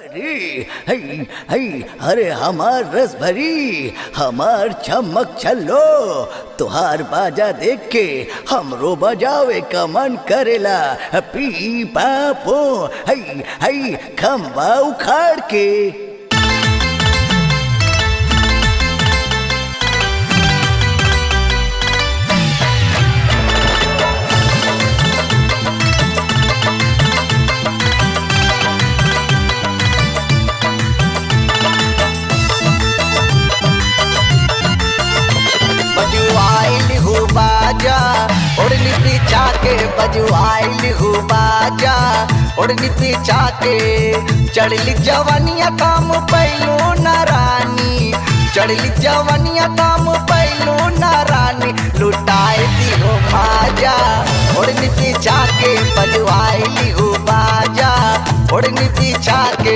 अरे हई हई अरे हमार रस भरी हमार चमक चलो तुहार बाजा देख के हमरो बजावे का मन करेला पी पापो हई हई खम्बा उखाड़ के बजुआइल हो बाजा ओढ़नी पीछा के बजुआइल हो बाजा ओढ़नी पीछा के चढ़ली जवनिया काम पैलू न रानी चढ़ली जवनिया काम पैलू न रानी लुटाए दी हो बाजा ओढ़नी पीछा के बजुआइल हो बाजा ओढ़नी पीछा के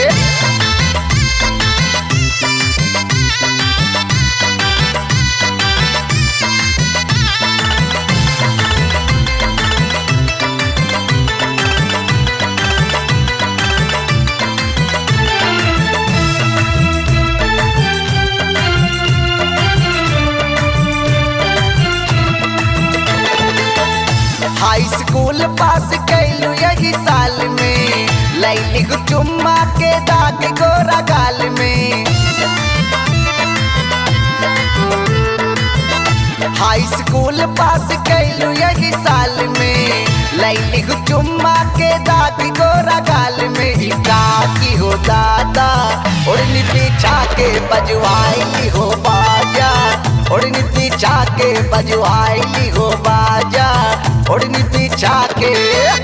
हाई स्कूल पास कैलू यही साल में लैली को चुम्मा के दाग गोरा गाल में हाई स्कूल पास कैलू यही साल में लैली को चुम्मा के दाग गोरा गाल में ही की हो दादा ओढ़नी पीछा के बजवाई हो बाजा ओढ़नी पीछा के बजवाई हो बाजा ओढ़नी पीछा के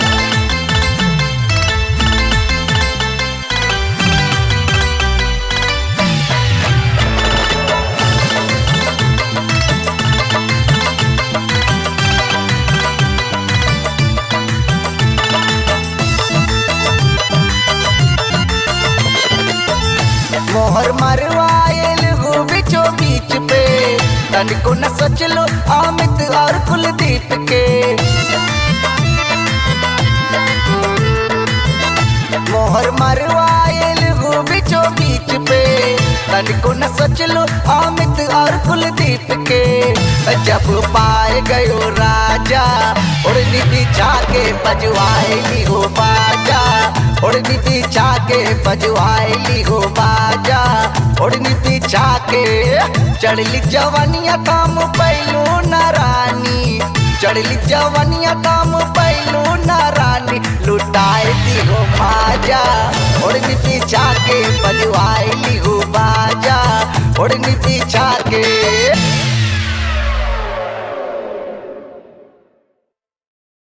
मोहर मरवायल हो बिचो बीच पे तनिको न सोच लो अमित और कुलदीप के मोहर मरवायल हो बिचो बीच पे तनिको न सोच लो अमित और कुलदीप के जब पाए गयो राजा उड़नी बिछा के बजवाएली हो बाजा उड़नी बिछा के बजवाएली हो बाजा उड़नी बिछा के चढ़ली जवनिया काम पैलू न रानी चढ़ली जवनिया काम पैलू न रानी लुटाए दी हो बाजा उड़नी बिछा के बजवाएली हो बाजा उड़नी बिछा के